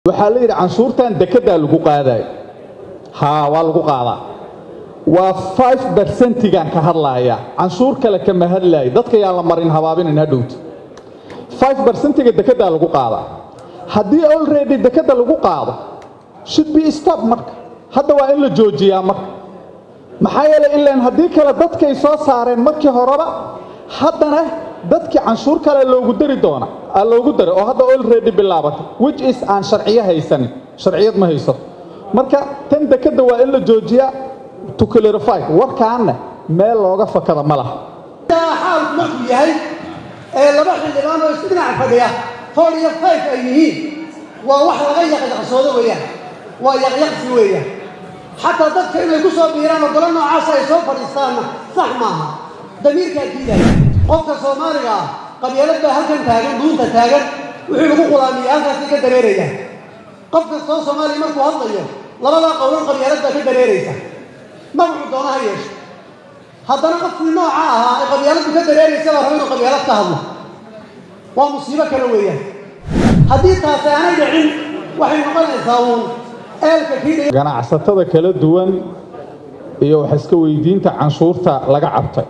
waxaa la yidhi canshuurtan dekedaa lagu qaadayo haa waa lagu qaadaa waa five bersentigan ka hadlaaya canshuur kale kama hadlaayo dadka yaan la marin habaabinin hadhowta five bersentiga dekedaa lagu qaadaa haddii already dekeda lagu qaado should be stop marka hadda waa in la joojiyaa marka maxaa yeelay ilaan haddii kale dadkay soo saareen markii horeba haddana dadkii canshuur kale loogu dari doona aa loogu daray oo hadda already bilaabatay which is aan sharciyo haysanin sharciyad ma hayso marka tan dekeda waa in la joojiyaa to clarify warkaanna meel looga fakada ma laha xaalku markuu yahay ee laba xildhibaan oo isku dhinac fadhiya four iyo five ay yihiin waa wax laga yaqyaqsoodo weeyaan waa yaqyaqsi weeyaan xataa dadka inay ku soo biiraan oo golo noocaasa ay soo fadhiistaanna sax maaha damiirkaa diidaya qofka soomaaliga ah qabyaalad baa halkan taagan duunta taagan wixii lagu qulaamiya halkaasay ka dareeraya qof kastoo soomaaliya markuu hadlayo labadaa qowlan qabyaalad baa ka dareeraysa magacu doona ha yeesho haddana qofkii nooca ahaa ee qabyaaladdu ka dareeraysa baa raba inuu qabyaalad ka hadlo waa musiibo kale weeyaan haddii taasi aanay dhicin waxay noqonaysaa uun eelka kii ganacsatada kala duwan iyo wax iska weydiinta canshuurta laga cabtay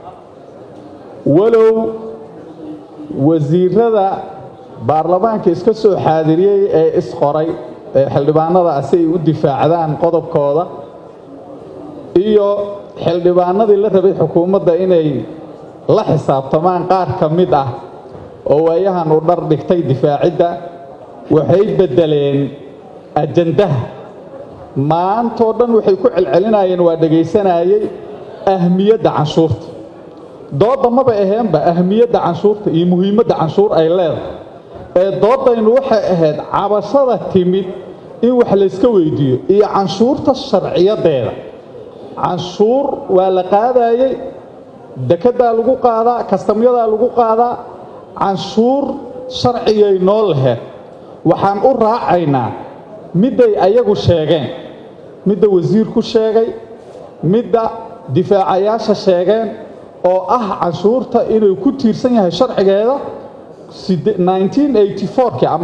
walow wasiirada baarlamaanka iska soo xaadiriyey ee isqoray ee xildhibaanada si ay u difaacdaan qodobkooda iyo xildhibaanadii la rabay xukuumadda inay la xisaabtamaan qaar ka mid ah oo waayahan u dhar dhigtay difaacidda waxay beddeleen ajandaha maantoo dhan waxay ku celcelinayeen waa dhegaysanayey ahmiyadda canshuurta doodda maba aheenba ahmiyadda canshuurta iyo muhiimadda canshuur ay leedahay ee dooddaynu waxay ahayd cabashada timid in wax layska weydiiyo iyo canshuurta sharciyadeeda canshuur waa la qaadayey dekedaa lagu qaadaa kastamyadaa lagu qaadaa canshuur sharcigay noo laheed waxaan u raacaynaa midday ayagu sheegeen midda wasiirku sheegay midda difaacayaasha sheegeen oo ah canshuurta inuu ku tiirsan yahay sharcigeeda ki ama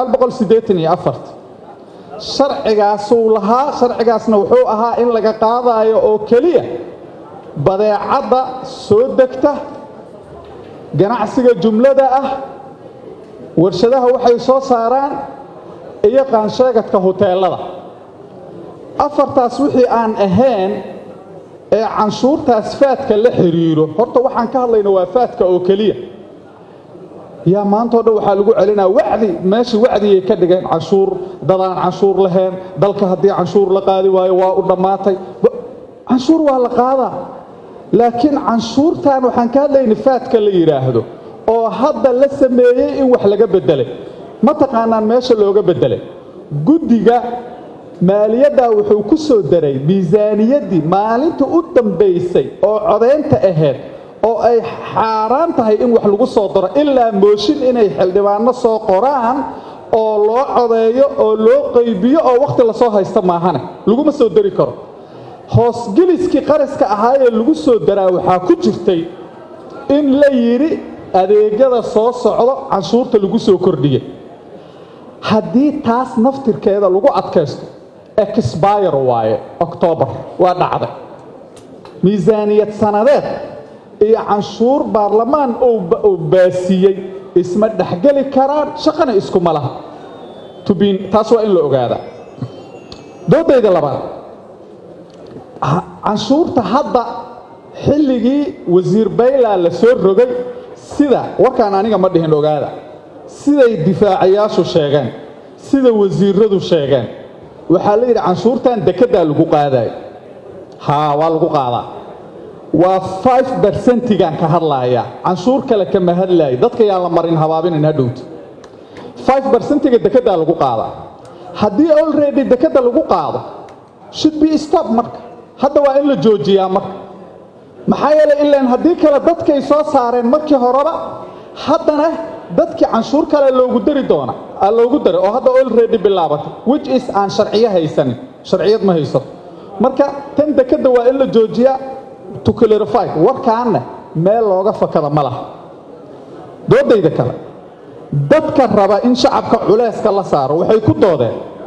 sharcigaasuu lahaa sharcigaasna wuxuu ahaa in laga qaadaayo oo keliya badeecadda soo degta ganacsiga jumlada ah warshadaha waxay soo saaraan iyo qaansheegadka huteelada afartaas wixii aan ahayn ee canshuurtaas faadka la xidhiiro horta waxaan ka hadlayna waa faadka oo keliya yaa maantao dhan waxaa lagu celinaa wacdi meeshii wacdigay ka dhigeen canshuur dadaan canshuur lahayn dalka haddii canshuur la qaadi waayo waa u dhammaatay canshuur waa la qaadaa laakiin canshuurtan waxaan ka hadlayna faadka la yidhaahdo oo hadda la sameeyey in wax laga beddelay ma taqaanaan meesha looga beddelay guddiga maaliyaddaa wuxuu ku soo daray miisaaniyaddii maalinta u dambaysay oo codaynta ahayd oo ay xaaraan tahay in wax lagu soo daro ilaa mooshin inay xildhibaanno soo qoraan oo loo codeeyo oo loo qaybiyo oo wakhti lasoo haysta maahane laguma soo dari karo hoosgeliskii qaraska ahaayee lagu soo daraa waxaa ku jirtay in la yidhi adeegyada soo socdo canshuurta lagu soo kordhiyey haddii taas naftirkeeda lagu adkaysto exbayr waaye oktoobar waa dhacday miisaaniyad sanadeed iyo canshuur baarlamaan uu baasiiyey isma dhexgeli karaan shaqana iskuma laha tubin taas waa in la ogaadaa doodayda labaad canshuurta hadda xilligii wasiir baylaa la soo rogay sida warkaan aniga ma dhihin ogaada siday difaacayaashu sheegeen sida wasiiradu sheegeen waxaa la yidhi canshuurtan dekedaa lagu qaadayo haa waa lagu qaadaa waa five bersentigan ka hadlaaya canshuur kale kama hadlaayo dadka yaan la marin habaabinin hadhowta five bersentiga dekedaa lagu qaadaa haddii already dekeda lagu qaado should be stop marka hadda waa in la joojiyaa marka maxaa yeelay ilaan haddii kale dadkay soo saareen markii horeba haddana dadkii canshuur kale loogu dari doona aa loogu daray oo hadda already bilaabatay which is aan sharciyo haysanin sharciyad ma hayso marka tan dekeda waa in la joojiyaa to clarify warkaanna meel looga fakada ma laha doodayda kale dadka raba in shacabka culayska la saaro waxay ku doodeen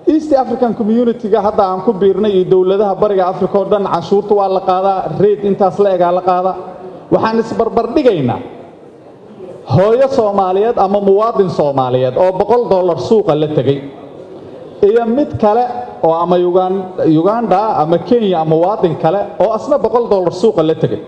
east african community-ga hadda aan ku biirnay iyo dowladaha bariga africa oo dhan canshuurta waa la qaadaa reed intaas la egaa la qaadaa waxaan isbarbardhigaynaa hooyo soomaaliyeed ama muwaadin soomaaliyeed oo boqol dollar suuqa la tegey iyo mid kale oo ama uganda ama kenya ama muwaadin kale oo asna boqol dollar suuqa la tegey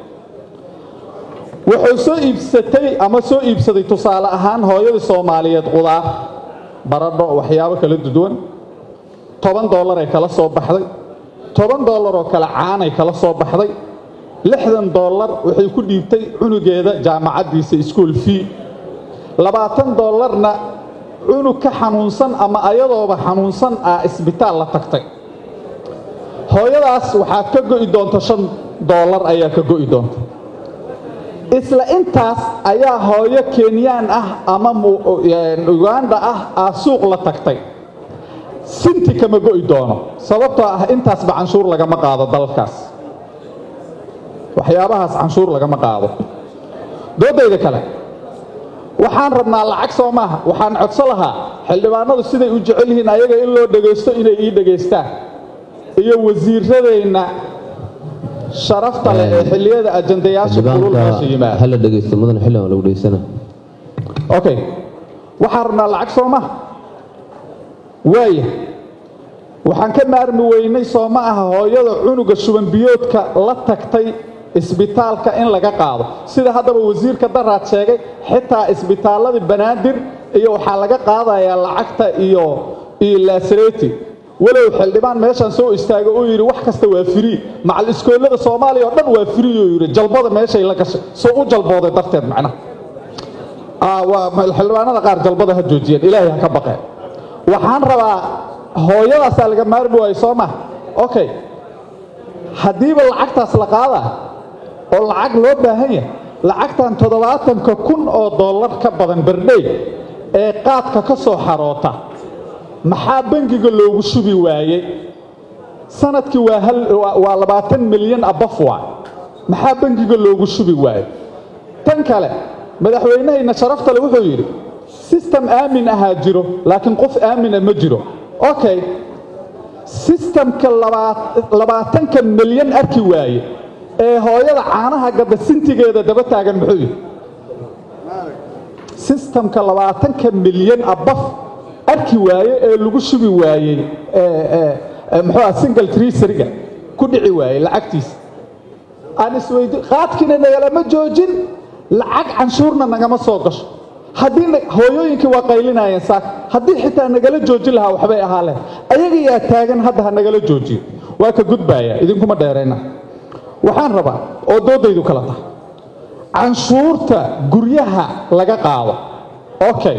wuxuu soo iibsatay ama soo iibsaday tusaale ahaan hooyadii soomaaliyeed qudaar baradho waxyaabo kala duwan toban dollaray kala soo baxday toban dollar oo kale caanay kala soo baxday lixdan dollar waxay ku dhiibtay cunugeeda jaamacaddiisa ischool fee labaatan dollarna cunug ka xanuunsan ama ayadooba xanuunsan ah isbitaal la tagtay hooyadaas waxaa ka go'i doonta shan dollar ayaa ka go'i doonta isla intaas ayaa hooyo kenyaan ah ama uganda ah aa suuq la tagtay sinti kama go'i doono sababtoo ah intaasba canshuur lagama qaado dalkaas waxyaabahaas canshuur lagama qaado doodayda kale waxaan rabnaa lacag soo maaha waxaan codso lahaa xildhibaanadu siday u jecel yihiin ayaga in loo dhegaysto inay ii dhegaystaan iyo wasiiradeenna sharafta leh ee xilliyada ajandayaasha kulul meesha yimaada hala dhegeysto mudan xildhibaan lagu dhegeysana okay waxaan rabnaa lacag soo maaha waaya waxaan ka maarmi weynay soo ma aha hooyada cunuga shubanbiyoodka la tagtay isbitaalka in laga qaado sida haddaba wasiirka daraad sheegay xitaa isbitaalladii banaadir iyo waxaa laga qaadayaa lacagta iyo iyo laasareti walow xildhibaan meeshaan soo istaago uu yidhi wax kasta waa firii macal iskoolada soomaaliya oo dhan waa firii uu yidhi jalbada meeshay la gashay soo u jalbooday darteed macnaha xildhibaanada qaar jalbada ha joojiyeen ilaahay ha ka baqeen waxaan rabaa hooyadaasaa laga maarmi waayo soo maha okay haddiiba lacagtaas la qaadaa oo lacag loo baahan yahay lacagtan toddobaatanka kun oo dollar ka badan berdhey ee qaadka ka soo xaroota maxaa bangiga loogu shubi waayey sanadkii waa hal waa labaatan milyan abaf waa maxaa bangiga loogu shubi waayey tan kale madaxweynahayna sharaftale wuxuu yidhi sistem aamin ahaa jiro laakiin qof aamina ma jiro okay sistamka labaatanka milyan arki waaye ee hooyada caanaha gadda sintigeeda daba taagan muxuu yihi sistamka labaatanka milyan abaf arki waaye ee lagu shubi waayey muxuu ah single triseriga ku dhici waayey lacagtiisa aan isweydi qaadkiina nagalama joojin lacag canshuurna nagama soo gasho haddii hooyooyinkii waa qaylinayeen saak haddii xitaa nagala joojin lahaa waxbay ahaa leh ayaga yaa taagan hadda ha nagala joojiyo waa ka gudbaaya idinkuma dheerayna waxaan rabaa oo doodaydu kala tahay canshuurta guryaha laga qaado okay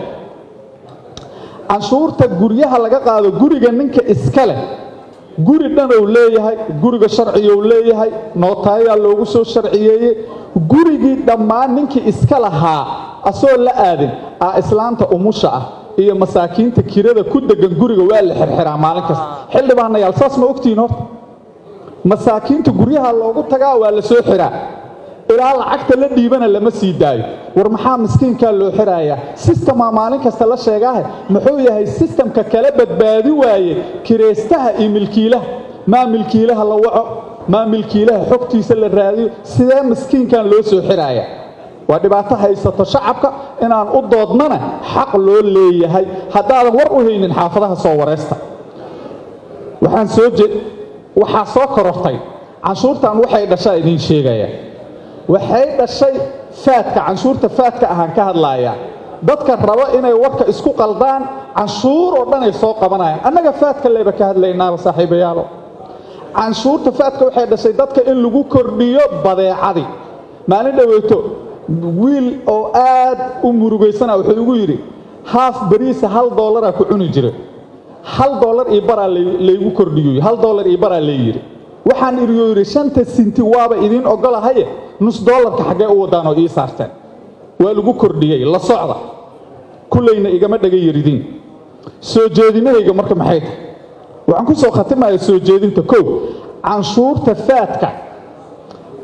canshuurta guryaha laga qaado guriga ninka iska leh guri dhanow leeyahay guriga sharciyou leeyahay nootaayaa loogu soo sharciyeeyey gurigii dhammaan ninkii iska lahaa asoo la aadin aa islaanta umusha ah iyo masaakiinta kirada ku degan guriga waa la xirxiraa maalin kasta xildhibaanayaal saas ma ogtihiin horta masaakiinta guryaha loogu tagaa waa la soo xiraa ilaa lacagta la dhiibana lama sii daayo war maxaa miskiinkaa loo xirayaa sistemaa maalin kasta la sheegaahe muxuu yahay sistamka kala badbaadi waaye kiraystaha iyo milkiilaha maa milkiilaha la waco maa milkiilaha xogtiisa la raadiyo sidee miskiinkan loo soo xiraaya waa dhibaato haysato shacabka inaan u doodnana xaq loo leeyahay haddaadan war u haynin xaafadaha soo waraysta waxaan soo je waxaa soo korortay canshuurtan waxay dhashaa idiin sheegaya waxay dhashay faadka canshuurta faadka ahaan ka hadlaaya dadka rabo inay warka isku qaldaan canshuur oo dhan ay soo qabanayaan annaga faadka leyba ka hadlaynaaba saaxiibayaalo canshuurta faadka waxay dhashay dadka in lagu kordhiyo badeecadii maalin dhoweyto wiil oo aad u murugaysana wuxuu igu yidhi haaf beriisa hal dollaraa ku cuni jira hal dollar iyo baraa laygu kordhiyo hal dollar iyo baraa layidhi waxaan iriyo yidhi shanta sinti waaba idiin ogolahaye nus dollarka xaggee u wadaan oo ii saarteen waa lagu kordhiyey la socda kullayna igama dhaga yaridiin soo jeedinahayga marka maxay tahay waxaan ku soo khatimaya soo jeedinta kow canshuurta faadka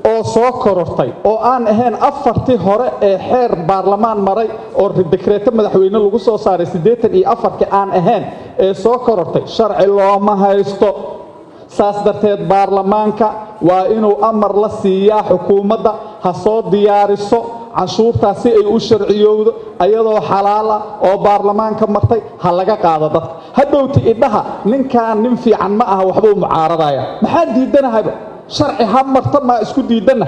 oo soo korortay oo aan ahayn afartii hore ee xeer baarlamaan maray oo dekreeto madaxweyne lagu soo saaray siddeetan iyo afarkii aan ahayn ee soo korortay sharci looma haysto saas darteed baarlamaanka waa inuu amar la siiyaa xukuumadda ha soo diyaariso canshuurtaas si ay u sharciyowdo ayadoo xalaal ah oo baarlamaanka martay ha laga qaado dadka hadhowti idhaha ninkaan nin fiican ma aha waxbuu mucaaradaya maxaa diidanahayba sharci ha marta maa isku diidanna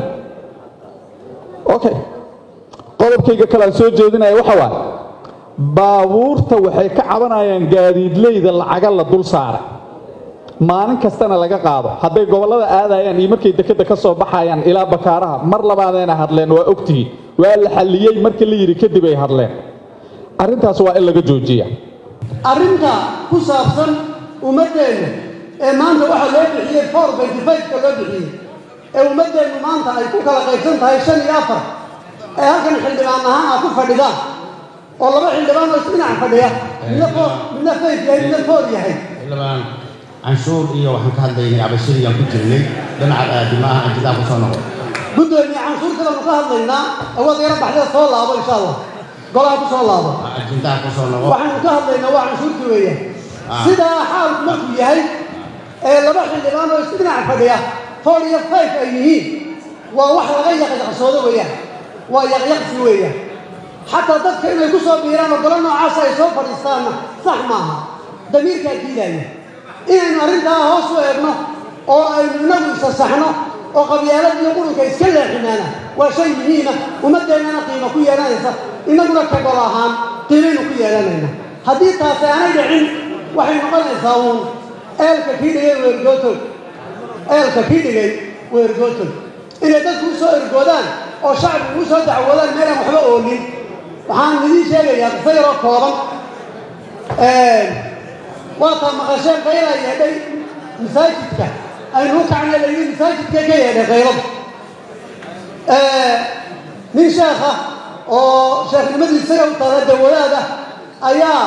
okay qodobkayga kale aan soo jeedinaya waxa waaye baabuurta waxay ka cabanayaan gaadiidleyda lacaga la dul saaray maalin kastana laga qaado hadday gobollada aadayaan iyo markay dekedda ka soo baxayaan ilaa bakaaraha mar labaadayna hadleen waa ogtihiin waa la xalliyey markii la yidhi kadib ay hadleen arrintaas waa in laga joojiya arrinta ku saabsan ummaddeenna ee maanta waxaa loo bixiyey four benty fiveka loo bixiyey ee ummaddeennu maanta ay ku kala qaybsan tahay shan iyo afar ee halkan xildhibaan ahaan aa ku fadhidaan oo laba xildhibaan oo isdhinac fadhiya midna foor midna fayf yahay midna foor yahay xildhibaan canshuur iyo waxaan ka hadlaynay cabashadiyaan ku jirnay dhinaca aadimaha anjidaan ku soo noqo guddoomiye canshuurtadaanu ka hadlaynaa awood yaro baxdada soo laabo insha allah golaha ku soo laabo ajindaha ku soo noqo waxaanu ka hadlaynaa waa canshuurtii weeyaan Ah. sidaa xaalku markuu yahay ee laba xildhibaan oo isdhinac fadhiya four iyo five ay yihiin waa wax laga yaqyaqsoodo weeyaan waa yaqyaqsi weeyaan xataa dadka inay ku soo biiraan oo golo noocaas ay soo fadhiistaanna sax maaha damiirkaa diidaya inaynu arrintaa hoos u eegno oo aynu inagu isa saxno oo qabyaalad iyo qurunka iska leexinaana waa shay muhiima ummaddeennana qiimo ku yeelanaysa innaguna ka gol ahaan qiimaynu ku yeelanayna haddii taasi aanay dhicin waxay noqonaysaa uun eelka kii dhigay weergootol eelka kii dhigay weergootol inay dadku u soo ergoodaan oo shacbigu u soo dacwoodaan meelaan waxba oolin waxaan idiin sheegayaa qiso yaroo kooban waataa maqasheen qayla yeedhay masaajidka aynu u kacnay layidhi masaajidka ka yeedhay qaylada nin sheekha oo sheekhnimadu isaga u taala dawadaada ayaa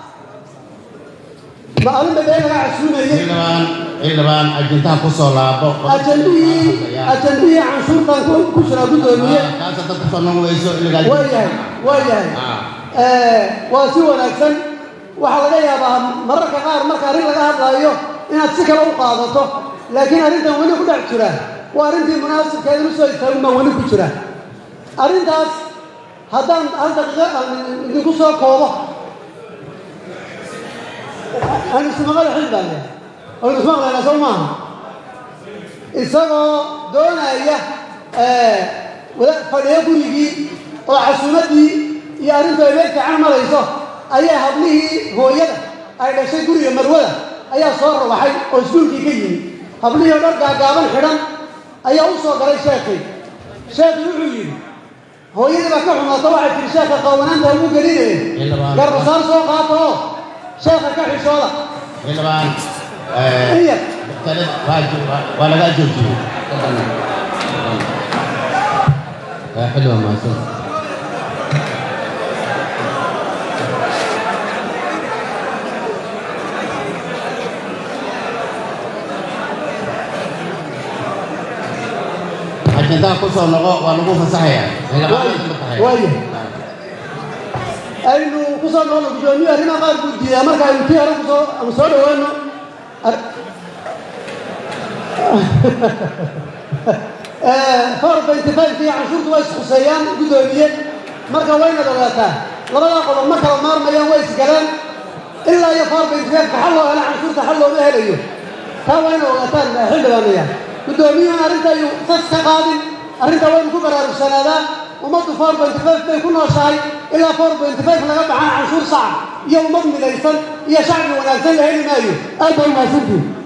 maalin bee laga casuumayey xildhibaan xildhibaan ajindaha ku soo laabo ajandihii ajandihii canshuurtan ku- ku jiraa guddoomiye kaasa dad ku soo noqonayso iligaa waa yahay waa yahay waa si wanaagsan waxaa laga yaabaa mararka qaar marka arrin laga hadlaayo inaad si kale u qaadato laakiin arrintan weli ku dhex jira waa arrintii munaasibkeeda u soo istaagin baan weli ku jira arrintaas haddaan hal daqiiqo aan idinku soo koobo aan ismaqala xildhibaane aynu ismaqlayna soo maaha isagoo doonaya wada fadhiyo gurigii oo casuumaddii iyo arrintu ay meel fiican marayso ayaa hablihii hooyada ay dhashay guriga marwada ayaa soo rabaxay oo iskuulkii ka yimi hablihii oo dhar gaagaaban xidhan ayaa u soo galay sheekii sheekii wuxuu yidhi hooyadii baa ka xumaata waxay tihi sheekha qaawanaanta ugu gelinaya Xildhibaan. garbasaar soo qaata oo sheekha ka xishooda xildhibaan in yar tale waa jo- waa- waa lagaa joojiyey waa xildhibaan mahadsan ajindaha ku soo noqo waa lagu fasaxayaa xildhibaanada ma tahay waayo aynu ku soo noqono guddoomiye arrimaha qaar buu diidaa marka aynu tii hore kusoo ama soo dhawaano ar- four benty five iyo canshuurtu way iskuseeyaan guddoomiye marka waynaad ogaataa labadaa qodob ma kala maarmayaan way isgaleen ilaa iyo four benty five ka xal loo helo canshuurta xal looma helayo taa waa ina ogaataan xildhibaanaya guddoomiyuhuna arrinta ayuu sas ka qaadin arrinta waynu ku baraarugsanaadaan ummaddu four benty five bay ku nooshahay ilaa four benty five laga baxaan canshuur saca iyo ummad midaysan iyo shacbi wanaagsan la heli maayo aad baa umahadsantihin